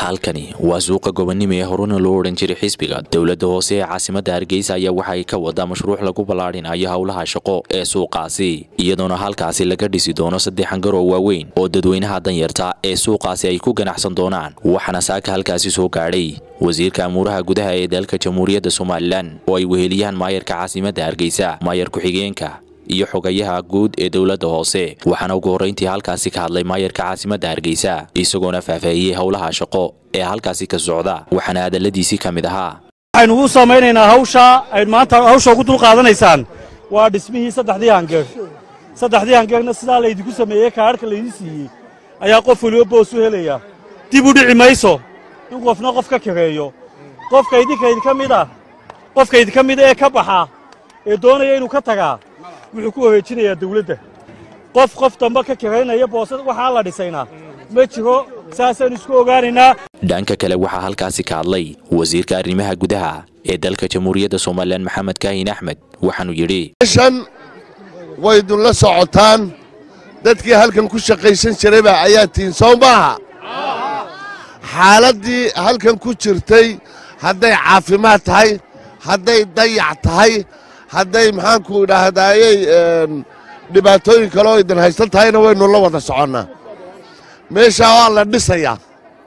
halkani waa suuqa gobonimo ee horena loo odhan jiray xisbiga dowladda hoose ee caasimadda hargeysa ayaa waxa ay ka wadaa mashruuc lagu ballaadhinayo howlaha shaqo ee suuqaasi iyadoona halkaasi laga dhisi doono saddex hangar oo waaweyn oo dadweynaha danyarta ee suuqaasi ay ku ganacsan doonaan waxaana saaka halkaasi soo gaadhay wasiirka amuuraha gudaha ee dalka jamhuuriyadda somalilan oo ay weheliyaan maayarka caasimadda hargeysa maayar ku-xigeenka iyo xogayaha guud ee dowladda hoose waxaana ugu horrayntii halkaasi ka hadlay maayarka caasimadda hargeysa isagoona faahfaahiyey howlaha shaqo ee halkaasi ka socda waxaana hadalladiisii ka mid ahaa waxaynu ugu samaynaynaa hawsha ay maanta hawsha ugu dul qaadanaysaan waa dhismihii saddexdii hangeer saddexdii hangeerna sidaa laydinku sameeyey kaadhka laydin siiyey ayaa qof weliba boos u helaya dib u dhici mayso in qofna qof ka kareeyo qofka idinka idinka mid ah qofka idinka mid ee ka baxa ee doonaya inuu ka tagaa wuxuu ku wareejinayaa dawladda qof qof damba ka karaynaya boosad waxaa la dhisaynaa ma jiro saasaynu isku ogaanaynaa dhanka kale waxaa halkaasi ka hadlay wasiirka arrimaha gudaha ee dalka jamhuuriyadda somalilan maxamed kaahin axmed waxaanuu yidhi shan way idinla socotaan dadkii halkan ku shaqaysan jirayba ayaa tihiin soo maaha xaaladdii halkan ku jirtay hadday caafimaad tahay hadday dayac tahay hadday maxaanku idhaahdaayey dhibaatooyin kale oo idin haysan tahayna waynu la wada soconnaa meeshaa waa la dhisayaa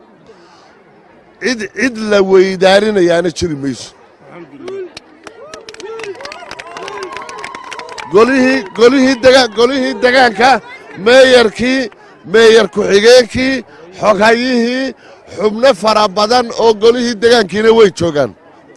cid cid la weydaarinayaana jiri mayso golihii golihii dega golihii degaanka meeyarkii meeyar ku-xigeenkii xoghayihii xubno fara badan oo golihii degaankiina way joogaan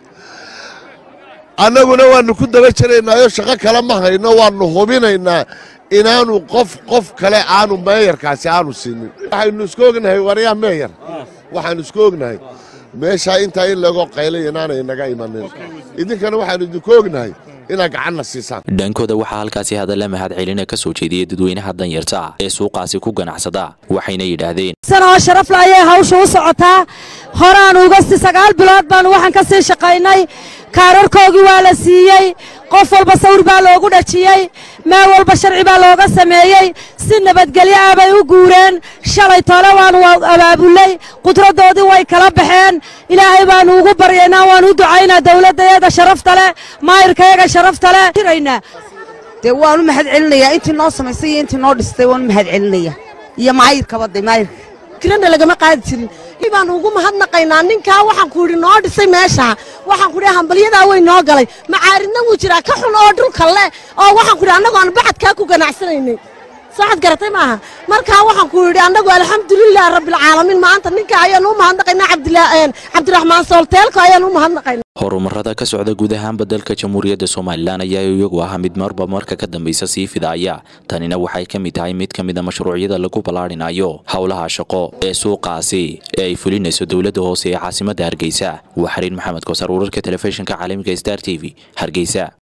annaguna waannu ku daba jiraynaayo shaqo kale ma hayno waannu hubinaynaa inaanu qof qof kale aanu meeyarkaasi aanu siinin waxaynu isku ognahay waryaa meeyar waxaannu isku ognahay meeshaa intaa in lago qaylay inaanay inaga imanin idinkana waxaannu idinku ognahay inaad gacanna siisaan dhankooda waxaa halkaasi hadalla mahad celina ka soo jeediyey dadweynaha danyarta ah ee suuqaasi ku ganacsada waxayna yidhaahdeen sanoo sharafla ayay hawsha u socotaa horaan uga si sagaal bilood baanu waxaan ka sii shaqaynay kaararkoogii waa la siiyey qof walba sawir baa loogu dhajiyey meel walba sharci baa looga sameeyey si nabadgelyo ah bay u guureen shalay tole waanu abaabullay qudraddoodii way kala baxeen ilaahay baanu ugu baryaynaa waanu u ducaynaa dawladdayaga sharafta leh maayirkayaga sharafta leh jiraynaa dee waanu mahad celinayaa intii noo samaysay iyo intii noo dhistay waanu mahad celinaya iyo maayirkaba de maayirka kirana lagama qaadi jirin baanu ugu mahadnaqaynaa ninkaa waxaan ku yidhi noo dhisay meesha waxaan ku yidhi hambalyadaa way noo galay macaaridna wuu jiraa ka xun oo dhulka leh oo waxaan ku yidhi annagu aan bacadkaa ku ganacsanaynay sooxad garatay maaha markaa waxaan ku yidhi annagu alxamdulilah rabbilcaalamiin maanta ninka ayaanu u mahadnaqaynaa cabdiraxmaan soolteelko ayaanu u mahadnaqaynaa horumarada ka socda guud ahaanba dalka jamhuuriyadda somalilan ayaa iyagu ah mid marba marka ka dambaysa sii fidaaya tanina waxay ka mid tahay mid ka mida mashruucyada lagu ballaadhinayo howlaha shaqo ee suuqaasi ee ay fulinayso dowladda hoose ee caasimadda hargeysa waa xariin maxamed koosar wararka telefishinka caalamiga star t v hargeysa